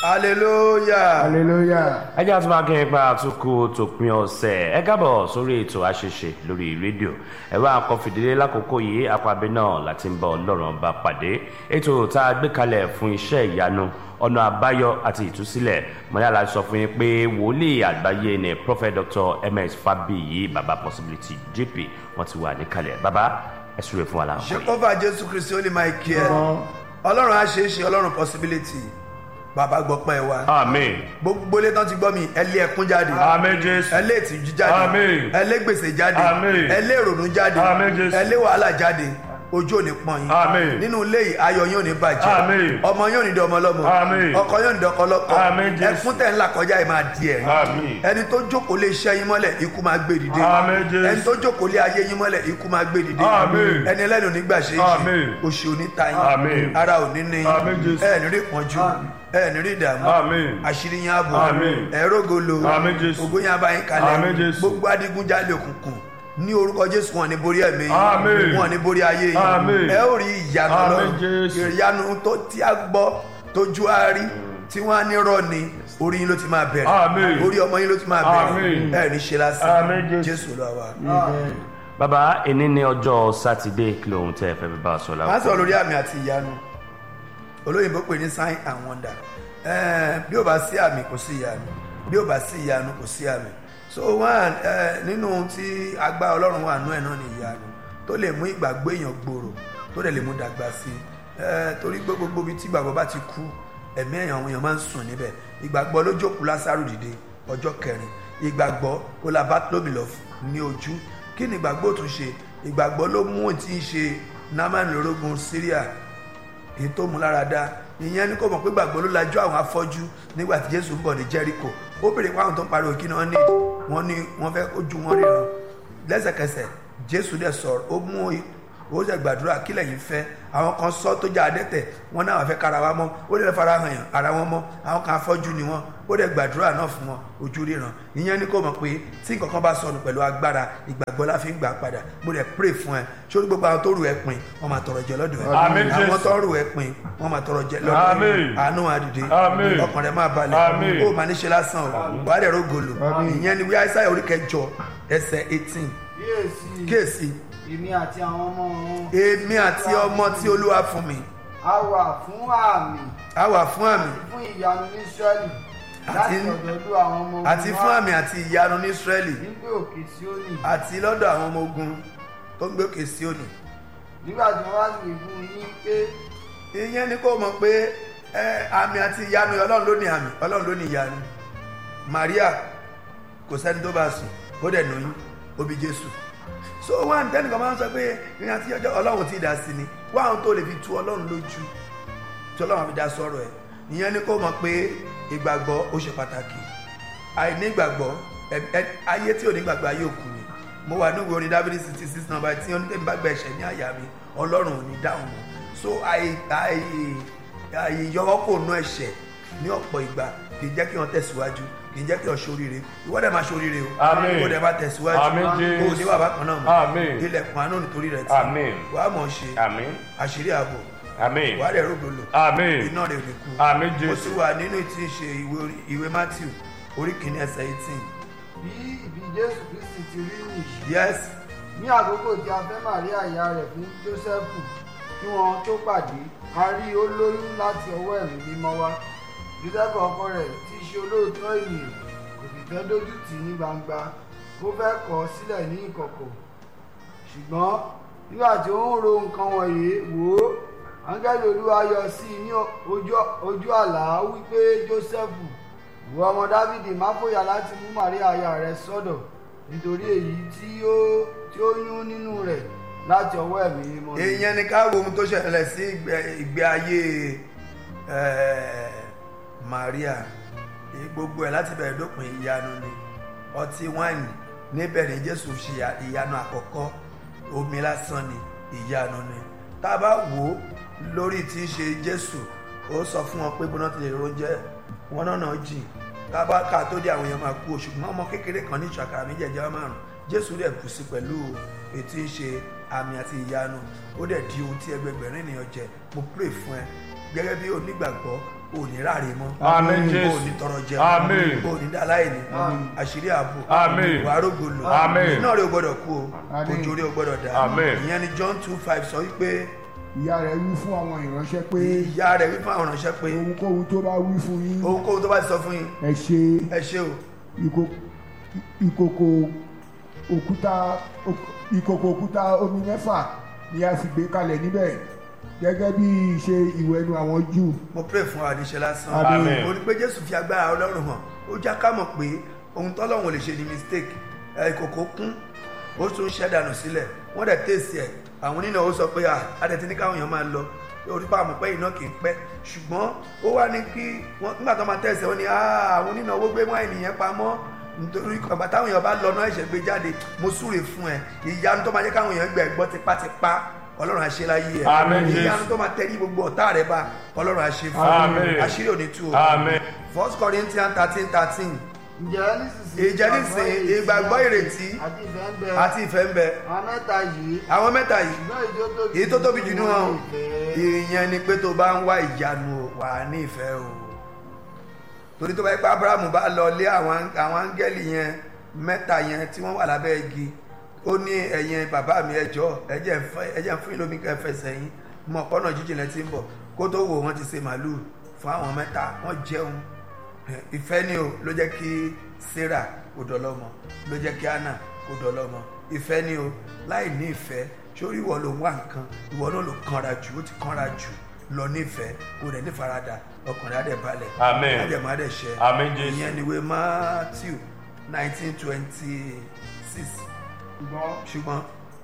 hallelujah. hallelujah. ẹ jẹ́ àti máa kí n pa àtúkù tòpin ọ̀sẹ̀ ẹ kábọ̀ sórí ètò àṣeṣe lórí rédíò ẹ̀rọ àkọfìdílé lákòókò yìí apábẹ́ náà láti ń bá ọlọ́run bá pàdé ètò tá a gbé kalẹ̀ fún iṣẹ́ ìyanu ọ̀nà àbáyọ àti ìtúsílẹ̀ mọ̀nyálà sọ fún yín pé wòlíì àgbáyé ni prophet dr ms fabiyi baba possibility jp wọ́n ti wà níkàlẹ̀ baba ẹ súre fún wa láàkó yìí. jehova jésù kristi ó lè máa kí ẹ ọlọ́run á ṣe é ṣe ọlọ́run possibility bàbá gbọ́pẹ́ wa amen gbogbo ilé tán ti gbọ́ mi ẹ lé ẹkún jáde amen jésù ẹ lé ìtìjú jáde Àmín. ẹ lé gbèsè jáde Àmín. ẹ lé ìrònú jáde Àmín, Jésù. ẹ lé wàhálà jáde ojú ò ní pọ́n yín Àmín. nínú ilé yìí ayọ̀ yín ò ní bàjẹ́ Àmín. ọmọ yín ò ní di ọmọ lọ́mọ Àmín. ọkọ yín ò ní di ọkọ lọ́kọ Àmín, Jésù. ẹkún tẹ̀ ńlá kọjá yìí máa di ẹ̀rín Àmín. ẹni tó jókòó lé iṣẹ́ yín mọ́lẹ̀ ikú máa gbé dìde Àmín, Jésù. ẹni tó jókòó lé ayé yín mọ́lẹ̀ ikú máa gbé dìde Àmín. ẹni ẹlẹ́nu nígbà ṣe é Àmín. ṣe òṣì ò ní ta Àmín. yín ara ò ní ní yín Àmín, Jésù. ẹ ní rí ìpọ́njú ẹ ní rí ìdààmú Àmín. àṣírí yín ààbò Àmín. ẹ̀rógolo Àmín, Jésù. ògo yín abáyín Àmín, kalẹ̀ Jésù. gbogbo adigunjalè òkùnkùn ní orúkọ jésù wọn ní borí ẹ̀mí Àmín. yín wọn ní borí ayé Àmín. yín ẹ ó rí ìyanu Àmín, lọ́rùn Jésù. ìyanu tó tí a gbọ́ tójú á rí tí wọ́n á ní rọ́ ni orí yín ló ti máa bẹ̀rẹ̀ Àmín. orí ọmọ yín ló ti máa bẹ̀rẹ̀ Àmín. ẹ ní ṣe lásán Àmín, Jésù. jésù lọ wa. baba èní ní ọjọ́ sátidé kí lóhun tẹ́ ẹ fẹ́ fi bá a sọ máa láàkó sọ lórí àmì àti ìyanu olóyìnbó pè ní sign and wonder Eh, bí ó bá sí àmì kò sí ìyanu bí ó bá sí ìyanu kò sí àmì so one eh, nínú tí agbára ọlọ́run wà nú ẹ̀ náà ni ìyanu tó lè mú ìgbàgbọ́ èèyàn gbòòrò tó dẹ̀ lè mú dàgbà sí i Eh, torí pé gbogbo ibi tí ìgbàgbọ́ bá ti kú ẹ̀mí èèyàn àwọn èèyàn máa ń sùn níbẹ̀ ìgbàgbọ́ ló jókòó lásàrò dìde ọjọ́ kẹrin ìgbàgbọ́ ó la Bartholomew ní ojú kí ni ìgbàgbọ́ tún ṣe ìgbàgbọ́ ló mú tí ń ṣe námánì lórógun Syria èyí tó mú lára dá ìyẹn ni kò mọ̀ pé gbàgbọ́ ló lajú àwọn afọ́jú nígbà tí jésù ń bọ̀ ní jericho ó béèrè pé àwọn tó ń pariwo kí ni wọ́n ní wọ́n ní wọ́n fẹ́ ojú wọn ríran lẹ́sẹ̀kẹsẹ̀ jésù dẹ̀ sọ̀rọ̀ ó mú i- ó dẹ̀ gbàdúrà kí lẹ́yìn fẹ́ àwọn kan sọ tó jẹ́ adẹ́tẹ̀ wọ́n náà fẹ́ kára wa mọ́ ó dẹ̀ fara hàn yàn ara wọn mọ́ àwọn kan afọ́jú ni wọ́n ó dẹ̀ gbàdúrà náà fún wọn ojú ríran ìyẹn ni kò mọ̀ pé tí nǹkan kan bá sọnù pẹ̀lú agbára ìgbàgbọ́ la fi ń gbà padà mo dẹ̀ pray fún ẹ sórí gbogbo àwọn tó rù ẹ pin wọ́n máa tọrọ jẹ lọ́dọ̀ ẹ Àmín, àwọn Jésù. tó rù ẹ pin wọ́n máa tọrọ jẹ lọ́dọ̀ ẹ Àmín. àánú àdìde Àmín. ọkàn rẹ máa balẹ̀ Àmín. ó máa ní ṣe lásán o wàá dẹ̀ rógolo ìyẹn ni wí àìsàn orí kẹjọ ẹsẹ̀ eighteen kíyèsí kíyèsí èmi àti àwọn ọmọ wọn èmi àti ọmọ tí olúwa fún mi a wà fún àmì á wà fún àmì fún ìyanu ní israẹli láti Àti- ọ̀dọ̀dọ̀ àwọn ọmọ ogun àti fún wa àmì àti ìyanu ní israẹli nígbà òkè síónì àti lọ́dọ̀ àwọn ọmọ ogun tó ń gbé òkè Síónì nígbà tí wọ́n bá sì wí fún yín pé ìyẹn ni kò mọ̀ pé ẹ, àmì àti ìyanu ọlọ́run ló ní àmì ọlọ́run ló ní ìyanu Maria kò sẹ́ni tó bá sùn ó dẹ̀ lóyún ó bí Jésù so wá ní tẹ́nìkan máa ń sọ pé ìrìn àti ọjọ́ ọlọ́run ti dá sí ni wá àwọn tó lè fi tu ọlọ́run lójú tí ọlọ́run fi dá sọ̀rọ̀ ẹ̀ ìyẹn ni kò mọ̀ pé ìgbàgbọ́ ó ṣe pàtàkì àìní ìgbàgbọ́ ẹ- ẹ- ayé tí ò ní gbàgbọ́ ayé òkú ni mo wà níwèé orin Dáfídì sixty six number tí oníkẹ́mi bá gba ẹ̀ṣẹ̀ ní àyà mi ọlọ́run ò ní dáhùn mọ́ so àì- àì- àìyọwọ́ kò nú ẹ̀ṣẹ̀ ní ọ̀pọ̀ ìgbà kì í jẹ́ kí wọ́n tẹ̀síwájú kì í jẹ́ kí wọ́n ṣoríire ìwọ dẹ̀ máa ṣoríire o Àmín. kó dẹ̀ máa tẹ̀síwájú Àmín, Jésù. kó o ní bàbá kan náà Àmín. mọ́ ilẹ̀kùn àánú nítorí rẹ̀ tí Àmín. wàá mọ̀ ọ́ ṣe àmín àṣírí ààbò àmín wàá rẹ̀ rògbòlò àmín iná rẹ̀ ò ní kú àmín mo jésù sì wà nínú ìtí ṣe ìwé orí- ìwé Matthew orí kìíní ẹsẹ̀ eighteen bí ìbí jésù kristi ti rí nìyí yes ní àkókò tí a fẹ́ màríà ìyá rẹ̀ fún jósẹ́fù kí wọ́n tó pàdé a rí ó lóyún láti ọwọ́ ẹ̀mí mímọ́ wá jósẹ́fù ọkọ rẹ̀ tí í ṣe olóòótọ́ ènìyàn kò sì fẹ́ dójú tì í ní gbangba ó fẹ́ kọ̀ ọ́ sílẹ̀ ní ìkọ̀kọ̀ ṣùgbọ́n nígbà tí ó ń ro nǹkan wọ̀nyí wò ó áńgẹ́lì olúwa yọ sí i ní ojú- ojú àlá wípé jósẹ́fù ìwọ ọmọ dávìdì má fòyà láti mú màríà aya rẹ sọ́dọ̀ nítorí èyí tí ó tí ó yún nínú rẹ̀ láti ọwọ́ ẹ̀mí mímọ́ ni. èèyàn ni ká wo ohun tó ṣẹlẹ̀ sí ìgbé- ìgbé ayé eh, Maria Èyí gbogbo ẹ̀ láti bẹ̀rẹ̀ dópin ìyanu ni ọtí wáìnì níbẹ̀ ni Jésù ṣe ìyà- ìyanu àkọ́kọ́ omi lásán ni ìyanu ni tá a bá wò ó lórí tí í ṣe Jésù ó sọ fún wọn pé bọ́nà ti lè ronjẹ́ wọn náà náà jìn tá a bá ká tó dé àwọn èèyàn máa kú o ṣùgbọ́n ọmọ kékeré kan ní ìṣàkàrà méjèèjì márùn Jésù rẹ̀ kù sí pẹ̀lú ètí ń ṣe àmì àti ìyanu ó dẹ̀ di ohun tí ẹgbẹgbẹ̀rin ènìyàn jẹ mo pray fún ẹ gẹ́gẹ́ bí onígbàgbọ́ ò ní ráre mọ́ Àmín, ò Jésù. ní tọrọ jẹun Àmín. ò ní dáláìní àṣírí ààbò Àmín. wàá rògbòlò Àmín. iná rẹ̀ ò gbọ́dọ̀ kú o Àmín. òjò rẹ̀ ò gbọ́dọ̀ dá Àmín. ìyẹn ni John two five sọ wípé ìyá rẹ̀ wí fún àwọn ìránṣẹ́ pé ìyá rẹ̀ wí fún àwọn ránṣẹ́ pé ohunkóhun tó bá wí fún yín ohunkóhun tó bá ti sọ fún yín ẹ ṣe ẹ ṣe o ìkó- ìkòkò òkúta òk- ìkòkò òkúta omi mẹ́fà ni a sì gbé kalẹ̀ níbẹ̀ gẹ́gẹ́ bí ìṣe ìwẹ̀nu àwọn júù mo pray fún wa níṣẹ́ lásán Àmín. ó ní pé jésù fi agbára ọlọ́run hàn ó já ká mọ̀ pé ohun tọ́lọ́run ò lè ṣe ni mistake ẹ, ìkòkò kún ó tún ṣẹ́ dànù sílẹ̀ wọ́n dẹ̀ tèsì ẹ̀ àwọn onínà ó sọ pé à adẹ̀tí ní káwọn èèyàn máa lọ orí pa àmọ̀ pé iná kì í pẹ́ ṣùgbọ́n ó wá ní kí wọ́n nígbà tó máa tẹ̀sí wọn ni "Ah, àwọn onínà owó gbé wáìnì yẹn pamọ́ nítorí bàbá táwọn èèyàn bá lọ náà ẹ̀ṣẹ̀ gbé jáde mo súre fún ẹ ìyanu tó máa jẹ́ káwọn èèyàn gbẹ̀ gbọ́ tipátipá ọlọ́run àṣeláyé ẹ Àmín, Jésù. ìyanu tó máa tẹ̀lé gbogbo ọ̀tá rẹ bá ọlọ́run àṣe fún Àmín. àṣírí òní tú o Àmín. first corinthians thirteen thirteen ǹjẹ́ nísinsìnyí Ìjẹ́ nísinsìnyí ìgbàgbọ́ ìrètí àti ìfẹ́ ń bẹ àti ìfẹ́ ń bẹ àwọn mẹ́ta yìí àwọn mẹ́ta yìí ṣùgbọ́n èyí tó tóbi èyí tó tóbi jù nínú wọn ìfẹ́. ìyẹn ni pé tó bá ń wá ìyanu o, wà á ní ìfẹ́ o torí tó bá yẹ pé abrahamu bá lọ lé àwọn àwọn áńgẹ́lì yẹn mẹ́ta yẹn tí wọ́n wà lábẹ́ igi ó ní ẹ̀yin bàbá mi ẹjọ́ ẹjẹ́ ń fẹ́- ẹjẹ́ ń fún yín lómi kẹfẹ́ sẹ́yìn mọ̀ ọ̀pọ̀nà jíjìn lẹ́ ti ń bọ̀ kó tó wò wọ́n ti ṣe màálùú fún àwọn mẹ́ta wọ́n jẹun ìfẹ́ ni o ló jẹ́ kí sarah kó dọlọ́mọ ló jẹ́ kí anna kó dọlọ́mọ ìfẹ́ ni o láì ní ìfẹ́ sórí ìwọ ló ń wá nǹkan ìwọ náà ló kanra jù ó ti kanra jù lọ nífẹ̀ẹ́ kó rẹ̀ nífaradà ọkùnrin adẹ̀ balẹ̀ Àmín. adẹ̀mọ́ adẹ̀ ṣẹ Àmín, Jésù. ìyẹn ni ìwé matthew nineteen twenty six ṣùgbọ́n ṣùgbọ́n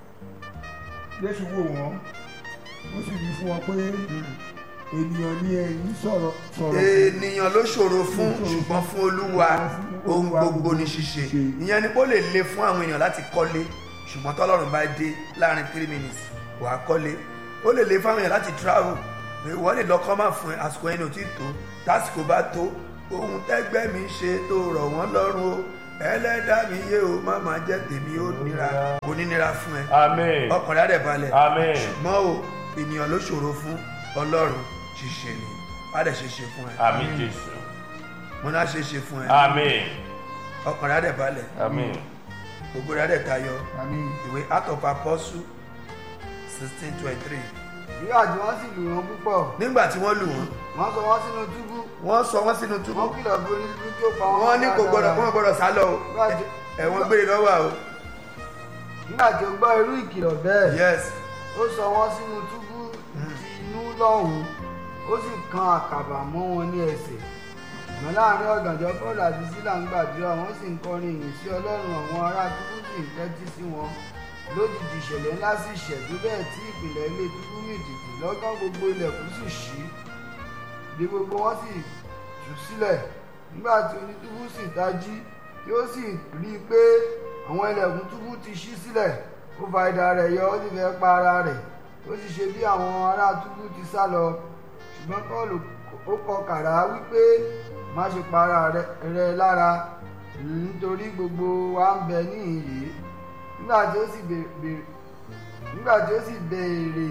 jésù wò wọ́n ó sì wí fún wọn pé ènìyàn ni ẹ̀yin sọ̀rọ̀ sọ̀rọ̀ fún. ènìyàn ló ṣòro fún ṣùgbọ́n fún olúwa ohun gbogbo ní ṣíṣe ìyẹn ni kó lè le fún àwọn èèyàn láti kọ́lé ṣùgbọ́n tọ́lọ́run bá dé láàrin three minutes wàá kọ́lé ó lè le fún àwọn èèyàn láti travel ìwọ lè lọ́kọ́ máa fún ẹ àsìkò ẹni ò tí tó tásìkò bá tó ohun tẹ́gbẹ́ mi ṣe tó rọ̀ wọ́n lọ́rùn o ẹlẹ́dá mi yé o má máa jẹ́ tèmi ó nira kò ní nira fún ẹ Àmín. ọkùnrin adẹ̀ balẹ̀ Àmín. ṣùgbọ́n o ènìyàn ló ṣòro fún ọlọ́run ṣíṣe ni wàá dẹ̀ ṣe ṣe fún ẹ Àmín Jésù. mo náà ṣe ṣe fún ẹ Àmín. ọkùnrin adẹ̀ balẹ̀ Àmín. gbogbo rẹ̀ adẹ̀ tayọ àmín ìwé Acts of Apostles sixteen twenty three nígbà tí wọ́n sì lù wọ́n púpọ̀ nígbà tí wọ́n lù wọ́n wọ́n sọ wọ́n sínú túbú wọ́n sọ wọ́n sínú túbú wọ́n kìlọ̀ fún onídùúgbò tí ó pa wọ́n wọ́n ní kò gbọ́dọ̀ kó wọ́n gbọ́dọ̀ sá lọ o Nígbà tí- ẹ̀wọ̀n gbére lọ́wọ́ o nígbà tí ó gbọ́ irú ìkìlọ̀ bẹ́ẹ̀ yes ó sọ wọ́n sínú túbú ti inú lọ́hùn-ún ó sì kan àkàbà mọ́ wọn ní ẹsẹ̀ ṣùgbọ́n láàrin ọ̀gànjọ́ Pọ́ọ̀lù àti sílà ń gbàdúrà wọ́n sì ń kọrin ìyìn sí ọlọ́run àwọn ará túbú sì ń tẹ́tí sí wọn lójijì ìṣẹ̀lẹ̀ ńlá sì ṣẹ̀dú bẹ́ẹ̀ tí ìpìlẹ̀ ilé túbú mì tìtì lọ́gán gbogbo ilẹ̀kùn sì ṣí bí gbogbo wọn sì tú sílẹ̀ nígbà tí onítúbú sì tají tí ó sì rí i pé àwọn ilẹ̀kùn túbú ti ṣí sílẹ̀ ó fa idà rẹ̀ yọ ó sì fẹ́ pa ara rẹ̀ ó sì ṣe bí àwọn ará túbú ti sá lọ ṣùgbọ́n Pọ́ọ̀lù ó kọ kàrá wípé má ṣe pa ara rẹ rẹ lára nítorí gbogbo wa ń bẹ níhìn yìí nígbà tí ó sì béèrè nígbà tí ó sì béèrè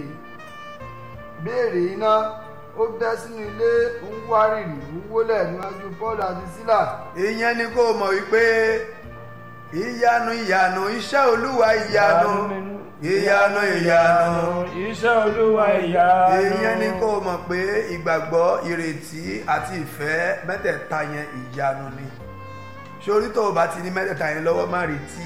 béèrè iná ó bẹ́ sínú ilé ń wárìrì ń wólẹ̀ níwájú Pọ́ọ̀lù àti Sílà ìyẹn ni kó o mọ̀ wípé ìyanu ìyanu iṣẹ́ olúwa ìyanu ìyanu ìyanu Iṣẹ́ Olúwa ìyanu. ìyẹn ni kó o mọ̀ pé ìgbàgbọ́ ìrètí àti ìfẹ́ mẹ́tẹ̀ẹ̀ta yẹn ìyanu ni sórí tó o bá ti ní mẹ́tẹ̀ẹ̀ta yẹn lọ́wọ́ má retí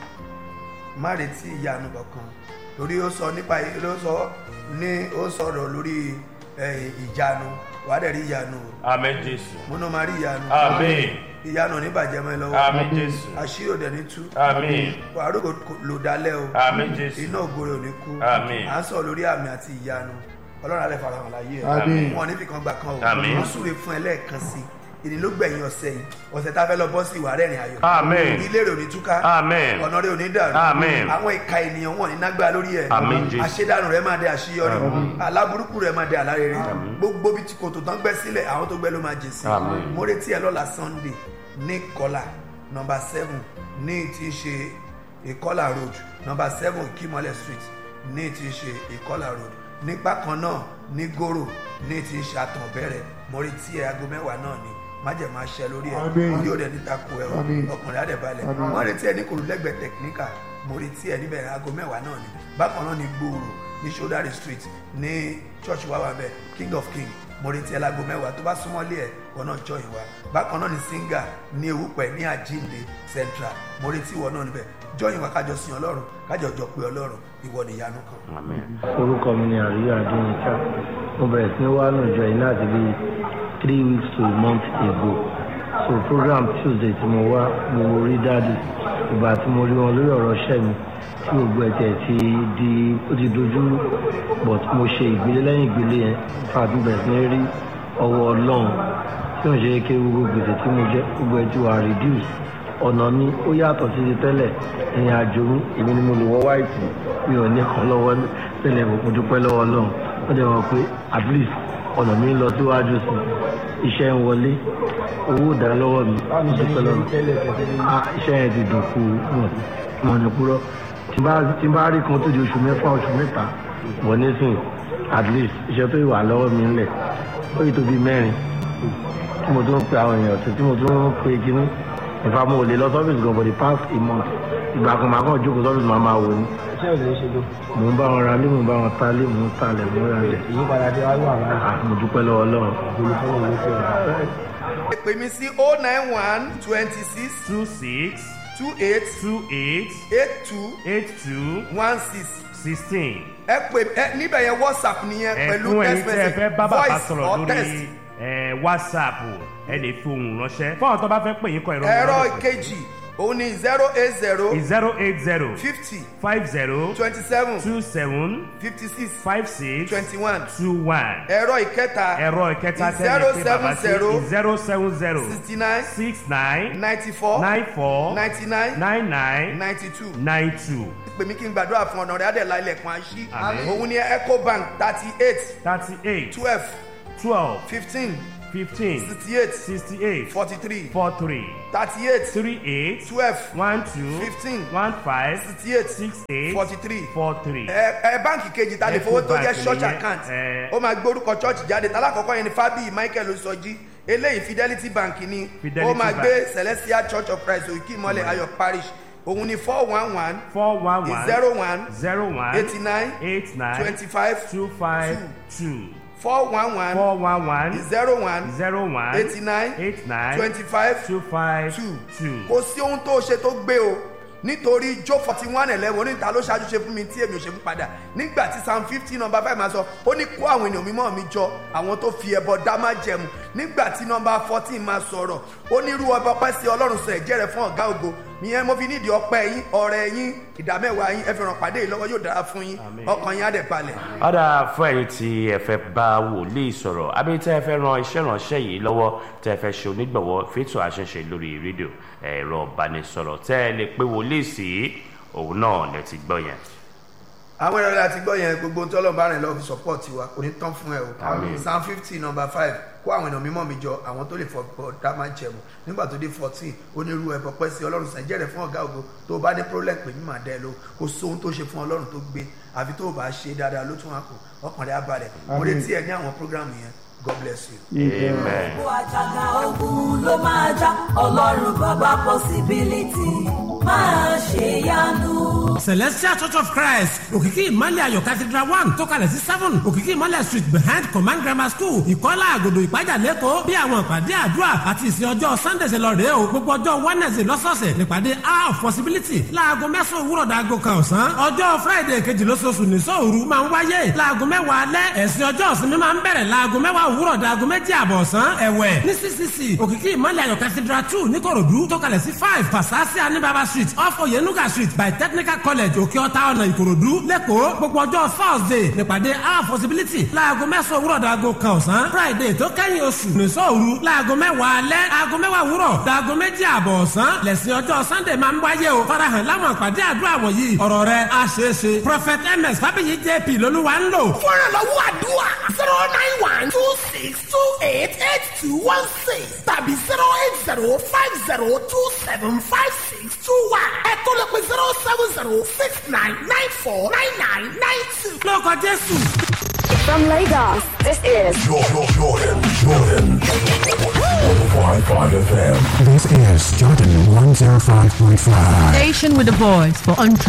má retí ìyanu kankan torí ó sọ nípa ló sọ ní ó sọ̀rọ̀ lórí eh, ìyanu wàá dẹ̀ rí ìyanu o Àmín Jésù. múnú máa rí ìyanu Àmín. ìyanu ò ní bàjẹ́ mọ́ ẹ lọ́wọ́ Àmín Jésù. àṣírí òde ní tú Àmín. wàá rògbò lò dálẹ́ o Àmín Jésù. iná ògbóró ò ní kú Àmín. à ń sọ lórí àmì àti ìyanu ọlọ́run alẹ́ farahàn láyé Àmín. ẹ̀ wọn níbi kan gbà kan o Àmín. wọ́n súre fún ẹ lẹ́ẹ̀kan sí i ìní ló gbẹ̀yìn ọ̀sẹ̀ yìí ọ̀sẹ̀ tá a fẹ́ lọ bọ́ sí ìwà rẹ̀rìn ayọ̀ Àmín. ilé rẹ̀ ò ní túká Àmín. ọ̀nà rẹ̀ ò ní dàrú Àmín. àwọn ìka ènìyàn wọn ní nágbà lórí ẹ̀ Àmín, Jésù. àṣedànù rẹ̀ máa dé àṣeyọrí aláburúkú rẹ̀ máa dé àlárere gbogbo bí tí kòtò tán gbẹ́ sílẹ̀ àwọn tó gbẹ́ ló máa jẹ sí Àmín. mo retí ẹ lọ́la Sunday ní kọ́là nọmba seven ní tí í ṣe ìkọ́là road nọmba seven kímọ́lẹ̀ street ní tí í ṣe ìkọ́là road nígbà kan náà ní gòrò ní ti ṣàtàn bẹ̀rẹ̀ mo retí ẹ aago mẹ́wàá náà ni májèmá ṣẹ lórí ẹ Àmín. yóò dẹ níta kó ẹ o Àmín. ọkùnrin adẹ̀balẹ̀ Àmín. wọ́n retí ẹ ní kòrò lẹ́gbẹ̀ẹ́ tẹkiníkà mo retí ẹ níbẹ̀ aago mẹ́wàá náà ni bákan náà ní gbòòrò ní sodari street ní church wa wà bẹ́ẹ̀ king of king mo retí ẹ láago mẹ́wàá tó bá súnmọ́lé ẹ wọn náà jọ ìwà bákan náà ní singa ní ewúpẹ́ ní àjíǹde central mo retí ìwọ náà níbẹ̀ jọ ìwà kájọ sin ọlọ́run kájọ jọ pé ọlọ́run ìwọ nìyanu kan. Amen. orúkọ mi ni àríyá adéyínká mo bẹ̀rẹ̀ sí ní wá nù jọ yìí láti bí three weeks to a month ago so program tuesday tí mo wá mo rí dáàdì ìgbà tí mo rí wọn lórí ọ̀rọ̀ iṣẹ́ mi tí gbogbo ẹ̀tẹ̀ ti di ó ti dojú rú, but mo ṣe ìgbélé lẹ́yìn ìgbélé yẹn fàtí bẹ̀rẹ̀ sí ní rí ọwọ́ ọlọ́run tí wọ́n ṣe é ké gbogbo gbèsè tí mo jẹ́ gbogbo ẹ̀ ti wà reduce ọ̀nà mi ó yàtọ̀ sí ti tẹ́lẹ̀ ìrìn àjò mi èmi ni mo lè wọ́ wáìtì mi ò ní kan lọ́wọ́ tẹ́lẹ̀ mo dúpẹ́ lọ́wọ́ ọlọ́run ó dẹ̀ wọ́n pé at least ọ̀nà mi ń lọ síwájú sí i iṣẹ́ ń wọlé owó dá lọ́wọ́ mi mo dúpẹ́ lọ́wọ́ Ah, iṣẹ́ yẹn ti dùn kú wọn ní kúrọ́ tí bá tí bá rí kan tó di oṣù mẹ́fà oṣù mẹ́ta wọ́n nísìn at least iṣẹ́ tó wà lọ́wọ́ mi ńlẹ̀ ó yìí tó bí mẹ́rin tí mo tún ń pe àwọn èèyàn tí mo tún ń pe kíní ìfà mo lè lọ sọ́fíìsì gan for the past a month ìgbà kan màá kàn jókòó sọ́fíìsì màá máa wò ní. iṣẹ́ ò lè ṣe gan. mò ń bá wọn ra lé mò ń bá wọn ta lé mò ń ta lẹ̀ mò ń ra lẹ̀. ìyípadà tí wàá wà láàyè Ah, mo dúpẹ́ lọ́wọ́ ọlọ́run. ìgbìmọ̀ fọlọ́ ló fi ọ̀rọ̀. ẹ pè mí sí oh nine one twenty six two six two eight two eight eight two eight two one six sixteen. ẹ pè ẹ níbẹ̀ yẹn whatsapp nìyẹn pẹ̀lú ẹ̀fún ẹ̀yin text tí ẹ message fẹ́ bá bàbá voice sọ̀rọ̀ or text. lórí ẹ̀, whatsapp ẹ lè fi ohùn ránṣẹ́ fún àwọn tó bá fẹ́ pè yín kọ ìrọ̀rùn ẹ̀rọ ìkejì òun ni zero eight zero zero eight zero fifty five zero twenty seven two seven fifty six five six twenty one two one ẹ̀rọ ìkẹta ẹ̀rọ ìkẹta zero tẹ́lẹ̀ pé bàbá sí seven zero zero seven zero sixty nine six nine ninety four nine four ninety nine nine nine ninety two nine two pè mí kí n gbàdúrà fún ọ̀nà rẹ̀ adẹ̀lá ilẹ̀kùn àṣì Àmín. òun ni ecobank thirty eight thirty eight twelve twelve fifteen fifteen sixty eight sixty eight forty three four three thirty eight three eight twelve one two Fifteen. one five sixty eight six eight forty three four three. ẹ ẹ báǹkì kejì ta lè fowó tó jẹ Ecobank church nìyẹn, account ẹ. ó máa gbórúkọ church jáde tálákọ̀ọ́kọ́ yẹn ni fábíyì michael osọjí eléyìí fidelity bank ni Fidelity ó máa Bank. gbé celestial church of christ òkè ìmọ̀lẹ̀ ayọ̀ parish òun ni four one one four one one zero one zero one eighty nine eight nine twenty five two five two four one one four one one zero one zero one eighty nine eight nine twenty five two five two two. kò sí ohun tó ṣe tó gbé o nítorí jó forty one eleven oníta ló ṣáájú ṣe fún mi tí èmi ò ṣe fún padà nígbà tí psalm fifteen number five máa sọ ó ní kó àwọn ènìyàn mímọ́ mi jọ àwọn tó fi ẹbọ dá má jẹmu nígbà tí number fourteen máa sọ̀rọ̀ ó ní irú ọba ọpẹ́ sí ọlọ́run sọ ẹ̀jẹ̀ rẹ̀ fún ọ̀gá ògo ìyẹn mo fi nídìí ọpẹ́ yín ọrẹ yín ìdámẹ́wàá yín ẹ fi ràn pàdé yìí lọ́wọ́ yóò dára fún yín ọkàn yín á dẹ̀ balẹ̀. ọ̀dà fún ẹ̀yin tí ẹ fẹ́ bá wòlíì sọ̀rọ̀ àbí tẹ́ ẹ fẹ́ ran iṣẹ́ ìránṣẹ́ yìí lọ́wọ́ tẹ́ ẹ fẹ́ ṣe onígbọ̀wọ́ fẹ́tò àṣẹṣe lórí rédíò ẹ̀rọ ìbánisọ̀rọ̀ tẹ́ ẹ lè pe wòlíì sí òun náà lẹ ti gbọ́ yẹn. àwọn ẹ̀rọ láti gbọ́ yẹn gbogbo ohun tí ọlọ́run bá rìn lọ́wọ́ fi support wa kò ní tán fún ẹ o psalm fifty number five kó àwọn èèyàn mímọ́ mi jọ àwọn tó lè fọ dá máa jẹmu nígbà tó dé fourteen onírú ẹ̀bọ pẹ́ sí ọlọ́run sàn jẹ́rẹ̀ fún ọ̀gá ògo tó o bá ní problem pè mí màá dẹ́ ẹ ló kó sóhun tó ṣe fún ọlọ́run tó gbé àfi tó o bá ṣe dáadáa ló tún wá kó ọkàn rẹ̀ á balẹ̀ mo retí ẹ ní àwọn program yẹn god bless you. amen. gbogbo àjàgà ogun ló máa já ọlọ́run bàbá possibility máa ṣe yanu. celestial church of christ òkìkí ìmọ̀lẹ̀ ayọ̀ cathedral one tó kalẹ̀ sí seven òkìkí ìmọ̀lẹ̀ street behind command grammar school ìkọ́lá àgòdò ìpájà lẹ́kọ̀ọ́ bí àwọn ìpàdé àdúrà àti ìsìn ọjọ́ sunday ṣe lọ rèé o gbogbo ọjọ́ wednesday lọ́sọ̀ọ̀sẹ̀ nípàdé hour of possibility láago mẹ́sàn-án òwúrọ̀ dàgò kan ọ̀sán ọjọ́ friday kejì lóṣooṣù ní sóòru máa ń wáyé láago mẹ́wàá alẹ́ ẹ̀sìn ọjọ́ ìsinmi máa ń bẹ̀rẹ̀ láago mẹ́wàá òwúrọ̀ dàgò méjì àbọ̀ ọ̀sán ẹ̀wẹ̀ ní ccc òkìkí ìmọ̀lẹ̀ ayọ̀ cathedral two níkòròdú tó kalẹ̀ sí five fasasi anibaba street off oyenuga street by technical college òkè ọ̀tá ọ̀nà ìkòròdú lẹ́kọ̀ọ́ gbogbo ọjọ́ thursday nípàdé our possibility láago mẹ́sàn-án òwúrọ̀ dàgò kan ọ̀sán friday tó kẹ́yìn oṣù nìṣọ́ òru láago mẹ́wàá alẹ́ aago mẹ́wàá òwúrọ̀ dàgò méjì àbọ̀ ọ̀sán lẹ́sìn ọjọ́ sunday máa ń wáyé o farahàn láwọn àpàdé àdúrà wọ̀nyí ọ̀rọ̀ rẹ̀ á ṣeé ṣe prophet ms fábíyì jp lolúwa ń lò fúnra lọ́wọ́ àdúrà zero nine one two six two eight eight two one six tàbí zero eight zero five zero two seven five six two one ẹ tó lè pe zero seven zero six nine nine four nine nine nine two. lórúkọ jésù From Lagos, this is Jordan, Jordan, Jordan. 105.5 FM. This is Jordan 105.5. Station with a voice for untrue.